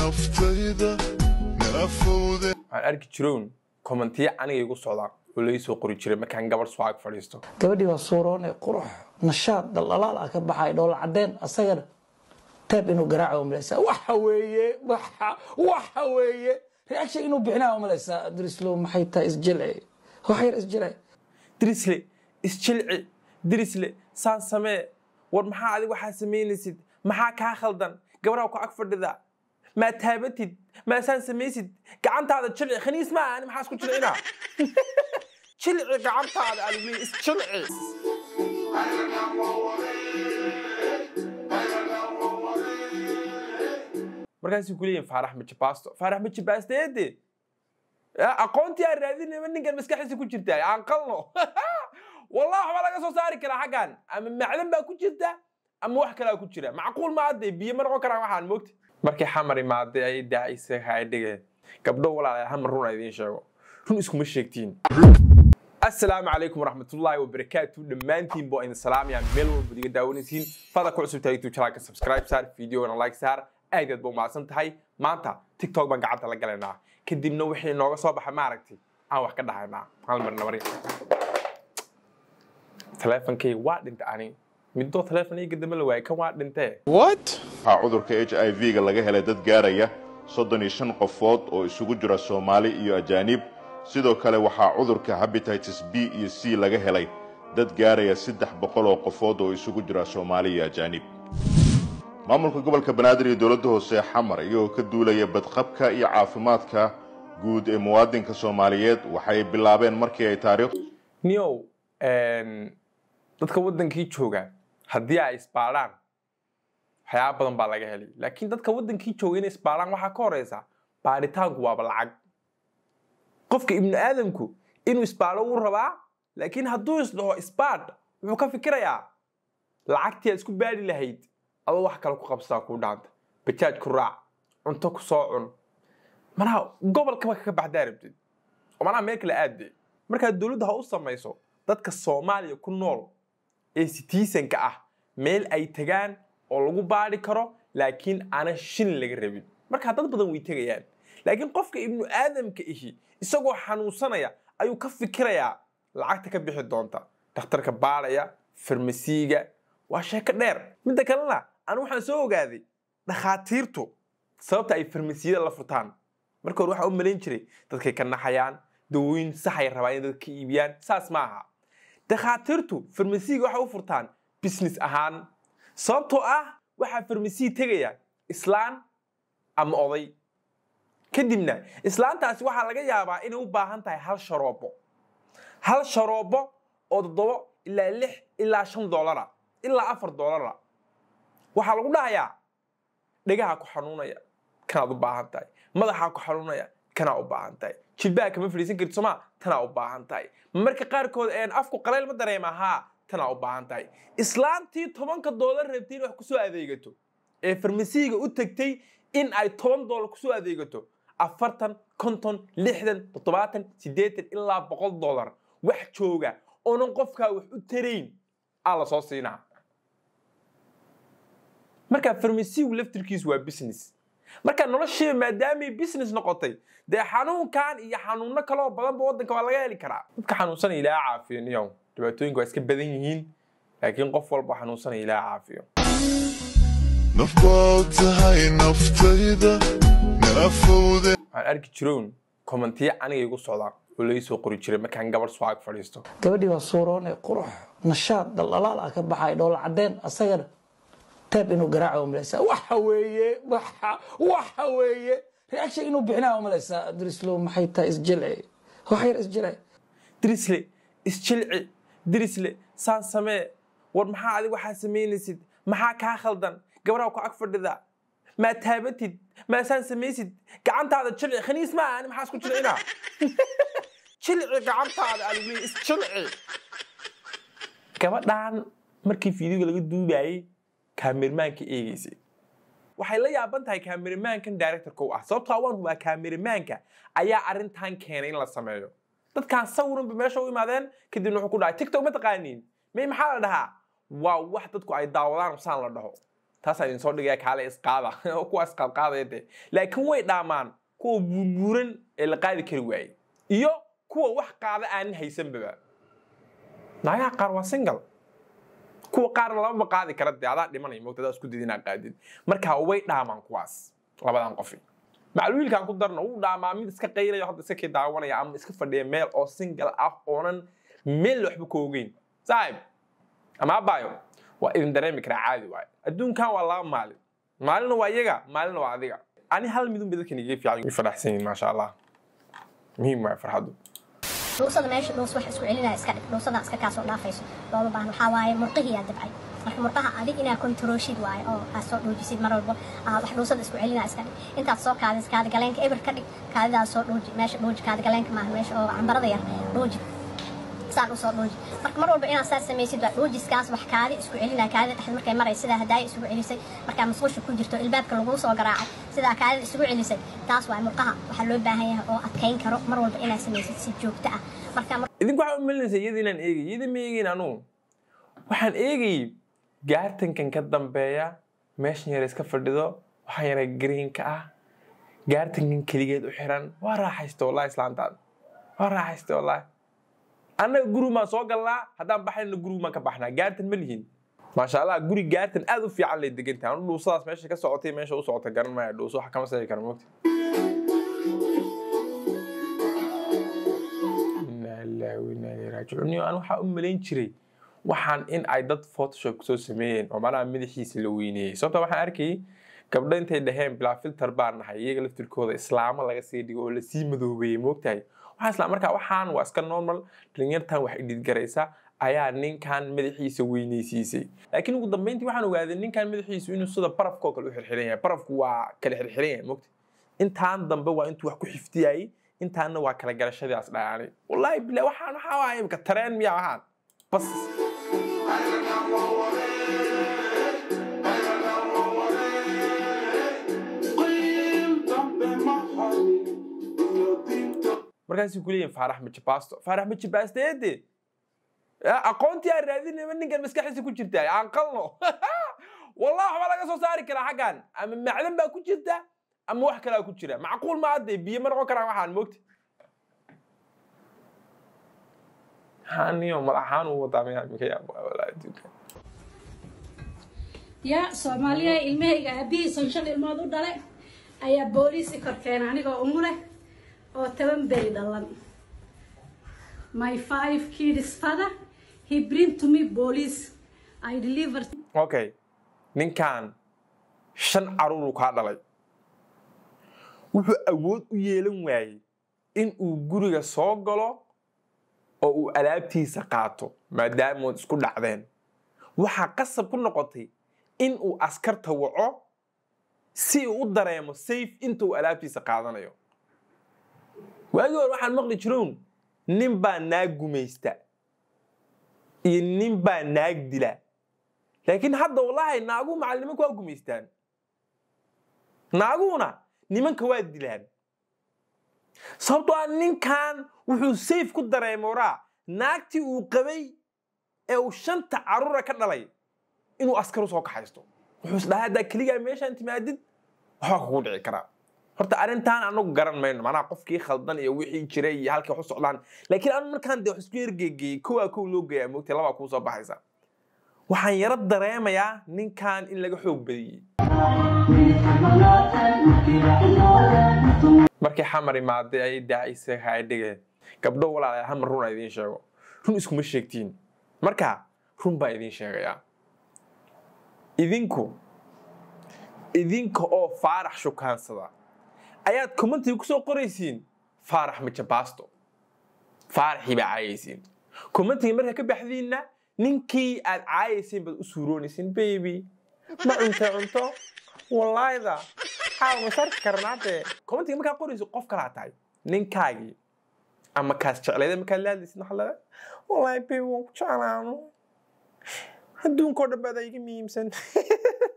naftayda naafowde waxaan arki jiroon kommentiyo aniga igu socdaan oo laga soo qori jiray markaan gabar swaag fadhiisto gabadhii waa suuroone qurux nashaad dhaldhalaal ah ka baxay dhoola cadeen asagana teeb inuu garaaco umalaysaa waxa weeye waxa waxa weeye reaction inuu bixinaa umalaysaa drislow maxay tahay isjilci wax yar isjilci dirisle isjilci dirisle saan samee war maxaa adig waxaa samaynaysid maxaa kaa khaldan gabaraa ku ag fadhida maa taabatid maa saan samaysid gacantaada jilci khaniis ma ani maxaa isku jilcinaa jilci gacantaada aad leeyahay isjilci markaasay ku leeyihin faarax majibasto faarax majibaasteede aqoontii aan raadinayba ninkan maskaxdiisa ku jirta aan qalno wallahi waxbaa laga soo saari karaa xaggan ama macdan baa ku jirta ama wax kalaa ku jira macquul ma hadde biyo ma noqon karaan waxaan moogta markay xamar imaaday ayay daacisa haydhigeen gabdho walaalayaal hamar run a idiin sheego run iskuma sheegtiin asalaamu calaykum waraxmatullaahi wabarakaatu dhammaantiin boo idin salaamaya meel walba iga daawanaysiin fada ku cusub tahay youtube channelka subscribe saar videogana like saar aad aad ba umahadsan tahay maanta tiktok baan gacanta la galaynaa kadibna wixii nooga soo baxa maaragtay aan wax ka dhahaynaa hal mar nabari taleefankay waa dhinta ani midoo taleefon iga dama la waayay kan waa dhintee waxaa cudurka h i v-ga laga helay dad gaaraya soddon iyo shan qofood oo isugu jira soomaali iyo ajaanib sidoo kale waxaa cudurka habititis b iyo c laga helay dad gaaraya saddex boqol oo qofood oo isugu jira soomaali iyo ajaanib maamulka gobolka banaadir iyo dowladda hoose xamar iyagoo ka duulaya badqabka iyo caafimaadka guud ee muwaadinka soomaaliyeed waxay bilaabeen markii ay taariikh niyow dadka waddankii jooga haddii ay isbaadhaan waxyaaba badan baa laga helay laakiin dadka waddankii jooga inay isbaadhaan waxaa ka horeysa baadhitaanku waaba lacag qofka ibnu aadamku inuu isbaadho wuu rabaa laakiin hadduu isdhaho isbaadh wuxuu ka fikirayaa lacagtii aad isku baadhi lahayd adoo wax kale ku qabsataa kuu dhaanta bajaaj ku raac cunto ku soo cun manaha gobolkaba kaga baxdaa rabtid oo manaha meel kale aadde markaad dowladda ha u samayso dadka soomaaliya ku nool ee sitiisanka ah meel ay tagaan oo lagu baadhi karo laakiin aanan shilin laga rabin markaa dad badan way tegayaan laakiin qofka ibnu aadamka ihi isagoo xanuunsanaya ayuu ka fikirayaa lacagta ka bixi doonta dhakhtarka baadhaya farmasiiga waa sheeko dheer midda kalena anu waxaan soo ogaaday dhakhaatiirtu sababta ay farmasiyada la furtaan marka hore waxaa u malayn jiray dadkay ka naxayaan dawooyin saxay rabaa inay dadka iibiyaan saas ma aha dhakhaatiirtu farmasiiga waxay u furtaan business ahaan sababtoo ah waxaa farmasiyi tegaya islaan ama oday kadibna islaantaasi waxaa laga yaabaa inay u baahan tahay hal sharoobo hal sharoobo oo toddobo ilaa lix ilaa shan doolara ilaa afar doolara waxaa lagu dhahayaa dhegaha ku xanuunaya kanaad u baahan tahay madaxaa ku xanuunaya kanaa u baahan tahay jilbaha kama fadhiisan karti somaa tanaa u baahan tahay marka qaarkood een afku qalayl ma dareema haa tanaa u baahan tahay islaantii tobanka doolar rabtay in wax kusoo adeegato ee farmasiiga u tagtay in ay toban doolar kusoo adeegato afartan konton lixdan toddobaatan siddeetan ilaa boqol doolar wax jooga oonan qofkaa wax u tarayn aa la soo siinaa marka farmasiigu laftirkiisu waa business marka noloshiiba maadaamay business noqotay dee xanuunkan iyo xanuuno kaloo badanba waddanka waa laga heli karaa dadka xanuunsanaya ilaaha caafiyo niyow dhibaatooyinku waa iska badan yihiin laakiin qof walba xanuunsanaya ilaaha caafiyo naf baad tahay naftayda naafowde waxaan arki jiroon kommentiyo aniga igu socdaan oo laga soo qori jiray markaan gabar swaag fadhiisto gabadhii waa suuroone qurux nashaad dhaldhalaal ah ka baxay dhoola cadeen asagana teeb inuu garaaco umalaysaa waxa weeye waxa waxa weeye reaction inuu bixinaa umalaysaa drislow maxay tahay isjilci wax yar isjilci dirisle isjilci dirisle saan samee war maxaa adig waxaa samaynaysid maxaa kaa khaldan gabaraa ku ag fadhida maa taabatid maa saan samaysid gacantaada jilci khaniis ma ani maxaa isku jilcinaa jilci gacantaada aad leeyahay isjilci gabadhan markii fiidiyoga laga duubayay kaamirmaanka eegaysay waxay la yaaban tahay kaamirmaankan directorka u ah sababtoo waan hubaa kaamirmaanka ayaa arrintan keenay in la sameeyo dadkaan sawiranba meesha u imaadeen kadibna wuxuu ku dhahay tiktok ma taqaaniin may maxaa la dhahaa waa wax dadku ay daawadaan saan la dhaho taasaa idin soo dhigaya kaale isqaada kuwa isqaadqaadaya dee laakiin way dhaamaan kuwa buurbuuran ee la qaadi kari waayey iyo kuwa wax qaada aanan haysanbaba naagaha qaar waa single kuwa qaarna lamaba qaadi kara dee adaa dhimanaya moogta adaa isku didi inaad qaadid marka way dhaamaan kuwaas labadan qofi macluwiilkan ku darno wuu dhaamaa mid iska qaylayo hadda iska kii daawanaya ama iska fadhiya meel oo single ah oonan meel waxba ka ogeyn saaxib ama abaayo waa idin dareemi karaa caadi waaye adduunkan waa laba maalin maalina waa iyaga maalina waa adiga ani hal midun ba dadkan iga fiican way faraxsan yihiin maasha allah muhiim waaye farxaddu dhuusada meesha dhuus wax isku celinaya iska dhig dhuusada iska kaasoo dhaafayso looma baahno waxaa waaye murqihiyaa dabcay marka murqaha adig inaa kontarooshid waaye oo aad soo dhuujisid mar walbo aa wax dhuusada isku celinaya iska dhig intaad soo kaadis kaadi galeenka eber ka dhig kaadidaas soo dhuuji meesha dhuuji kaadi galeenka maaha meesha oo cambarada yar dhuuji saan usoo dhuuji marka mar walba inaad saas samaysid waa dhuujiskaas wax kaadi isku celinaya kaadida dhexda markay maray sidaa hadaaya isugu celisay markaa musqusha ku jirto ilbaabka laguu soo garaacay sidaa kaadida isugu celisay taas waa murqaha waxaa loo baahan yahay oo adkayn karo mar walba inaad samaysid si joogto ah marka idinku waxaa u melinaysa iyada inaan eegay iyada ma eegayn anugu waxaan eegayay gaartankan ka dambeeya meeshan yar iska fadhido waxaan yara greenka ah gaartankan keligeed u xiran waa raaxaysta wallahi islaantaada waa raaxaysta wallahi annaga gurigu maan soo galnaa haddaan baxayna gurigu maan ka baxnaa gaartan ma lihin maasha allah guri gaartan aad u fiican lay degantahay anu dhuusadaas meesha ka socotay meesha u socota garan maya dhuuso wax kama seegi kara mogta inaa ilaahi wa inaa ilayhi raajicuun Niyo, aan waxaa u malayn jiray waxaan in ay dad photoshop soo sameeyeen oo macnaha madaxiisa la weyneeyey sababta waxaan arkayay gabdho intay dhaheen bilaa filter baan nahay iyaga laftirkooda islaamo laga sii dhigo oo lasii madoobeeyey moogtahay waxaan isla markaa waxaan waa iska normal dhalinyartan wax idhidgaraysa ayaa ninkan madaxiisa weyneysiisay laakiin ugu dambeyntii waxaan ogaaday ninkan madaxiisu inuu sida barafkoo kale u xirxiran yahay barafku waa kala xirxiran yahay moogta intaan dambe waa intuu wax ku xiftiyayay intaanna waa kala garashadaas dhayaanay wallaahi bila waxaan waxaa waaya imika tareen miyaa waxaan bas markaasay ku leeyihin faarax majibasto faarax majibasteede aqoontii aan raadinayba ninkan maskaxdiisa ku jirta aan qalno wallah waxbaa laga soo saari karaa xaggan ama macdan baa ku jirta ama wax kalaa ku jira macquul ma adde biyo ma noqon karaan waxaan moogta haniyo madaxaan uu wadaa miyaa imika yaabo walaa adduunka yaa soomaaliya ilmahayga aabihiisan shan ilmood u dhale ayaa booliisi kor keena anigoo umu leh oo toban beri dhalan my five kids father he bring to me police i deliver okay ninkan shan caruuruu kaa dhalay wuxuu awood u yeelan waayey in uu guriga soo galo oo uu alaabtiisa qaato maadaamood isku dhacdeen waxaa qasab ku noqotay in uu askarta waco si uu u dareemo safe inta uu alaabtiisa qaadanayo waagii hore waxaan maqli jirown nin baa naag gumaysta iyo nin baa naag dila laakiin hadda wallahi naaguhu macal nimanka waa gumaystaan naaguhuna nimanka waa dilaan sababtoo ah ninkan wuxuu sayf ku dareemoraa naagtii uu qabay ee uu shanta carruura ka dhalay inuu askar u soo kaxaysto wuxuu isdhahaa haddaa keligaa meeshaan timaadid waxbaa kugu dhici karaa horta arrintan anagu garan mayno macnaha qofkii khaldan iyo wixii jiray iyo halkii wax u socdaan laakiin anu markaan dee wax isku ergeegeyey kowaa kow loo geeyaa moogtay labaa kuu soo baxaysa waxaan yaro dareemayaa ninkan in laga xoog badiyey markii xamar imaaday ayay daacisa haadhigeen gabdho walaalayaal hamar run aan idiin sheego run iskuma sheegtiin marka run baan idiin sheegayaa idinku idinka oo faarax shukaansada ayaad commentiga ku soo qoraysiin faarax majabasto faaraxii baa caayaysiin commentiga markaa ka baxdiinna ninkii aad caayaysiin baad u suuroonaysiin baby ma cunta cunto wallaahida xaaw ma sarki karnaade commentiga markaa qorayso qof kalaa tahay ninkaagii ama kaas jeclayda markaad la hadlaysid waxaa leedahay wallaahi baby waan ku jeclaano adduunkoo dhan baad iga muhiimsan